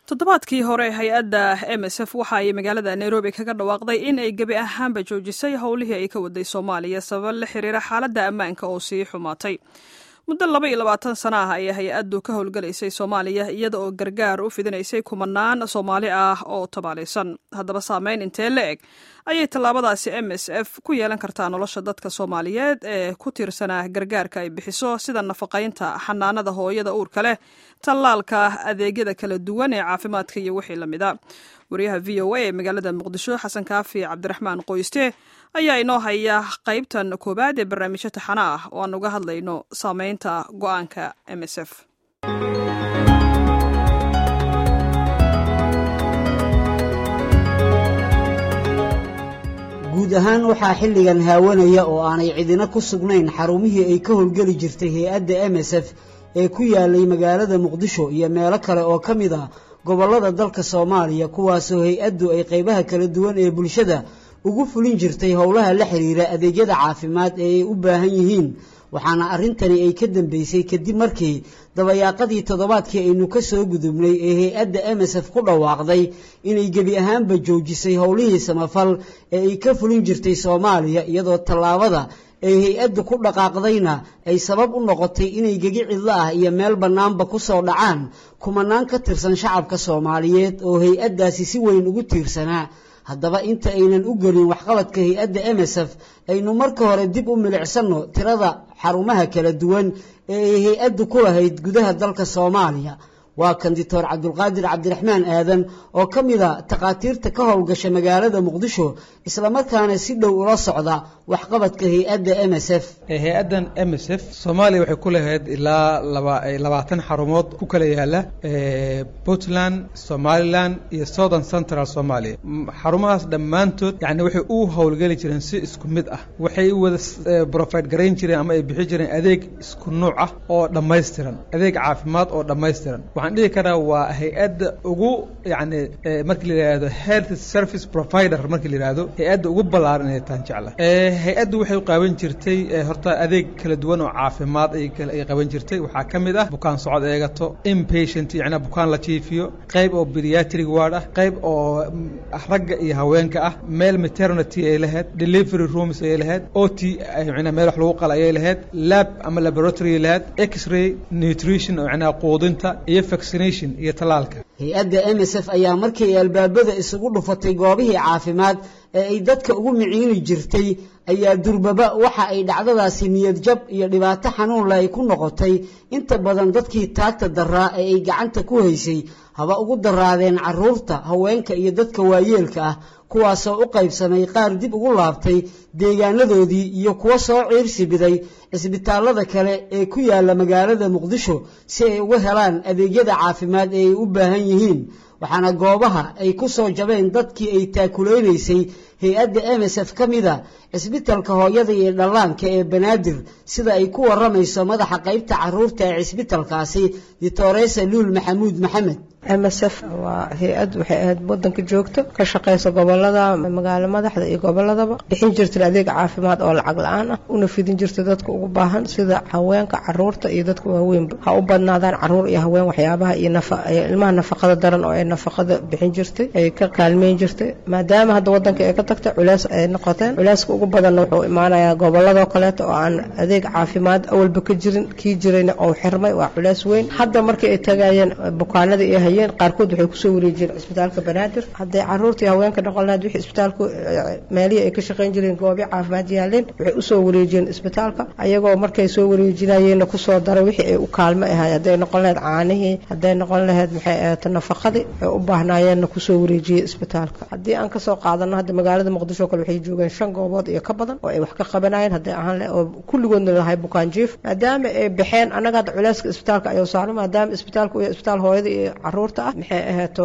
toddobaadkii hore hay-adda m s f waxa ay magaalada nairobi kaga dhawaaqday in ay gebi ahaanba joojisay howlihii ay ka waday soomaaliya sabab la xiriira xaaladda ammaanka oo sii xumaatay muddo laba iyo labaatan sana ah ayay hay-addu ka howlgalaysay soomaaliya iyada oo gargaar u fidinaysay kumanaan soomaali ah oo tabaalaysan haddaba saameyn intee la eg ayay tallaabadaasi m s f ku yeelan kartaa nolosha dadka soomaaliyeed ee ku tiirsanaa gargaarka ay bixiso sida nafaqaynta xanaanada hooyada uurka leh tallaalka adeegyada kala duwan ee caafimaadka iyo wixii la mida wariyaha v o a ee magaalada muqdisho xasan kaafi cabdiraxmaan qoyste ayaa inoo haya qaybtan koowaad ee barnaamijyo taxana ah oo aan uga hadlayno saameynta go-aanka m s f guud ahaan waxaa xilligan haawanaya oo aanay cidina ku sugnayn xarumihii ay ka howlgeli jirtay hay-adda m s f ee ku yaalay magaalada muqdisho iyo meelo kale oo ka mid ah gobollada dalka soomaaliya kuwaasoo hay-addu ay qaybaha kala duwan ee bulshada ugu fulin jirtay howlaha la xiriira adeegyada caafimaad ee ay u baahan yihiin waxaana arrintani ay ka dambeysay kadib markii dabayaaqadii toddobaadkii aynu ka soo gudubnay ee hay-adda m s f ku dhawaaqday inay gebi ahaanba joojisay howlihii samafal ee ay ka fulin jirtay soomaaliya iyadoo tallaabada ay hay-addu ku dhaqaaqdayna ay sabab u noqotay inay gegi cidlo ah iyo meel bannaanba ku soo dhacaan kumanaan ka tirsan shacabka soomaaliyeed oo hay-addaasi si weyn ugu tiirsanaa haddaba inta aynan u gelin waxqabadka hay-adda m s f aynu marka hore dib u milicsanno tirada xarumaha kala duwan ee ay hay-addu ku lahayd gudaha dalka soomaaliya waa kan dictor cabdulqaadir cabdiraxmaan aadan oo ka mid a takhaatiirta ka howlgasha magaalada muqdisho islamarkaana si dhow ula socda waxqabadka hay-adda m s f hay-addan m s f soomaaliya waxay ku lahayd ilaa labaatan xarumood ku kala yaala puntland somalilan iyo southern central somalia xarumahaas dhammaantood yani waxay u howlgeli jireen si isku mid ah waxay wada brofide garayn jireen ama ay bixi jireen adeeg isku nuuc ah oo dhammaystiran adeeg caafimaad oo dhammaystiran waxaan dhihi karaa waa hay-adda ugu yani markii la yihahdo health service provider markii la yihahdo hay-adda ugu ballaaran inay taan jecla hay-addu waxay qaaban jirtay horta adeeg kala duwan oo caafimaad ay qaban jirtay waxaa ka mid ah bukaan socod eegato inpatient yani bukaan la jiifiyo qayb oo pediatric ward ah qayb oo ragga iyo haweenka ah meel maternity ay lahayd delivery rooms ay lahayd o t meel wax lagu qala ayay lahayd lab ama laboratory ay lahayd x-ray nutrition oo macnaha quudinta iyo vaccination iyo tallaalka hay-adda m s f ayaa markii ay albaabada isugu dhufatay goobihii caafimaad ee ay dadka ugu miciini jirtay ayaa durbaba waxa ay dhacdadaasi niyad jab iyo dhibaato xanuunle ay ku noqotay inta badan dadkii taagta daraa ee ay gacanta ku haysay haba ugu daraadeen carruurta haweenka iyo dadka waayeelka ah kuwaasoo u qaybsamay qaar dib ugu laabtay deegaanadoodii iyo kuwo soo ciirsi biday cisbitaallada kale ee ku yaalla magaalada muqdisho si ay uga helaan adeegyada caafimaad ee ay u baahan yihiin waxaana goobaha ay ku soo jabeen dadkii ay taakulaynaysay hay-adda m s f ka mida cisbitalka hooyada iyo dhallaanka ee banaadir sida ay ku warramayso madaxa qaybta carruurta ee cisbitalkaasi ditoresa luul maxamuud maxamed m s f waa hay-ad waxay ahayd wadanka joogto ka shaqaysa gobolada magaalo madaxda iyo goboladaba bixin jirta adeeg caafimaad oo lacag la-aan ah una fidin jirta dadka ugu baahan sida haweenka caruurta iyo dadka waaweynba ha u badnaadaan caruur iyo haween waxyaabaha iyo ilmaha nafaqada daran oo ay nafaqada bixin jirtay ay ka kaalmeyn jirtay maadaama hadda wadanka ay ka tagtay culeys ay noqoteen culeyska ugu badanna wuxuu imaanayaa goboladoo kaleeto oo aan adeeg caafimaad awalba ka jirin kii jirayna oo xirmay waa culeys weyn hadda markii ay tagayeen bukaanada iyo qaarkood waxay kusoo wareejiyeen cisbitaalka banaadir hadday caruurtii haweenka noqon lahayd wixii isbitaalku meelihii ay ka shaqayn jireen goobyo caafimaad yaaleen waxay usoo wareejiyeen isbitaalka ayagoo markay soo wareejinayeenna kusoo daray wixii ay u kaalmo ahayd hadday noqon lahayd caanihii hadday noqon lahayd maxay ahayd nafaqadii ay u baahnaayeenna kusoo wareejiyey isbitaalka haddii aan kasoo qaadano hadda magaalada muqdisho kale waxay joogeen shan goobood iyo ka badan oo ay wax ka qabanayeen hadday ahaan oo kulligoodna lahay bukaan jiif maadaama ay baxeen annaga hadda culeyska isbitaalka ayuu saarno maadaama isbitaalku iyo isbitaal hooyada iyo caruurta maxay ahayto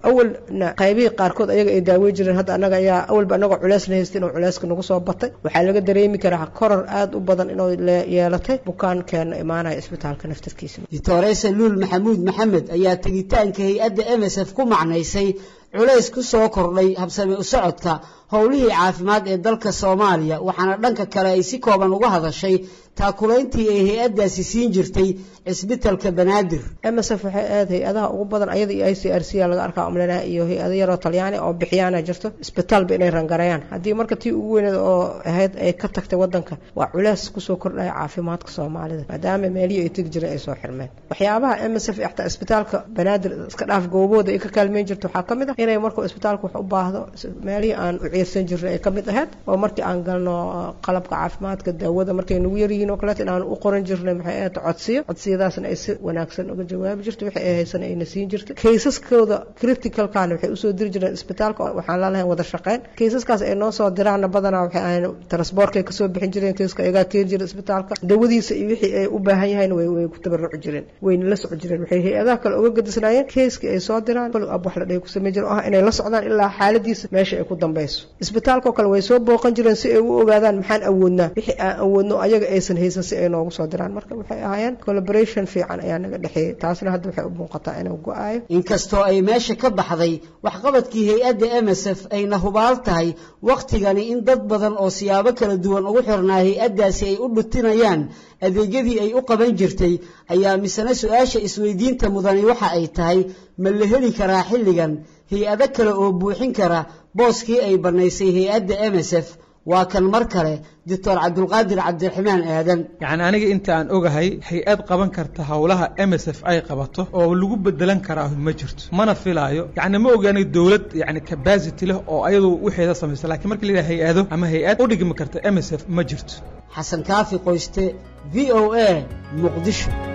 awalna qaybihii qaarkood ayaga ay daawey jireen hadda anaga ayaa awalba anagoo culeysna haysta inuu culeyska nagu soo batay waxaa laga dareemi karaa koror aada u badan inuu yeelatay bukaankeena imaanaya isbitaalka naftarkiisa doctoresa luul maxamuud maxamed ayaa tegitaanka hay-adda m s f ku macnaysay culays ku soo kordhay habsame u socodka howlihii caafimaad ee dalka soomaaliya waxaana dhanka kale ay si kooban uga hadashay taakulayntii ay hay-addaasi siin jirtay cisbitalka banaadir m s f waxay aad hay-adaha ugu badan ayada iyo i c r c laga arkaa umlena iyo hay-ado yaroo talyaani oo bixiyaana jirto isbitaalba inay rangareeyaan haddii marka tii ugu weyneed oo ahayd ay ka tagtay wadanka waa culeys kusoo kordhaya caafimaadka soomaalida maadaama meelihii ay tegi jireen ay soo xirmeen waxyaabaha m s f xataa isbitaalka banaadir iska dhaaf goobooda ay ka kaalmeyn jirto waxaa ka mid ah inay markuu isbitaalka wax u baahdo meelihii aan u ciirsan jirnay ay ka mid ahayd oo markii aan galno qalabka caafimaadka daawada markay nagu yaryihiin oo kaleeto inaan u qoran jirnay maxay ahayd codsiyo codsiyadaasna ay si wanaagsan uga jawaabi jirtay wixii ay haysan ayna siin jirtay kaysaskooda criticalkana waxay usoo diri jireen isbitaalka waxaan laalahayn wada shaqeyn kaysaskaas ay noo soo diraanna badanaa waxay ahayn transportkay kasoo bixin jireen kayska ayagaa keeni jira isbitaalka dawadiisa iyo wixii ay u baahan yahayn way way ku tabaruci jireen wayna la soco jireen waxay hay-adaha kale uga gadisnaayeen kayskii ay soo diraan follow up wax la dhahay ku sameyn jire oo ah inay la socdaan ilaa xaaladiisa meesha ay ku dambayso isbitaalkao kale way soo booqan jireen si ay u ogaadaan maxaan awoodnaa wixii aan awoodno ayaga aysan haysan si ay noogu soo diraan marka waxay ahaayeen collaboration fiican ayaa naga dhexeeyey taasna hadda waxay u muuqataa inuu go-aayo inkastoo ay meesha ka baxday waxqabadkii hay-adda m s f ayna hubaal tahay wakhtigani in dad badan oo siyaabo kala duwan ugu xirnaa hay-addaasi ay u dhutinayaan adeegyadii ay u qaban jirtay ayaa misena su-aasha isweydiinta mudani waxa ay tahay ma la heli karaa xilligan hay-ado kale oo buuxin kara booskii ay bannaysay hay-adda m s f waa kan mar kale doctor cabdulqaadir cabdiraxmaan aadan yacni aniga inta aan ogahay hay-ad qaban karta howlaha m s f ay qabato oo lagu bedelan karaa ma jirto mana filaayo yacni ma ogaani dowlad yacni capacity leh oo ayadu wixeeda samaysa lakiin marka la yidhaha hay-ado ama hay-ad u dhigmi karta m s f ma jirto xasan kaafi qoyste v o a muqdisho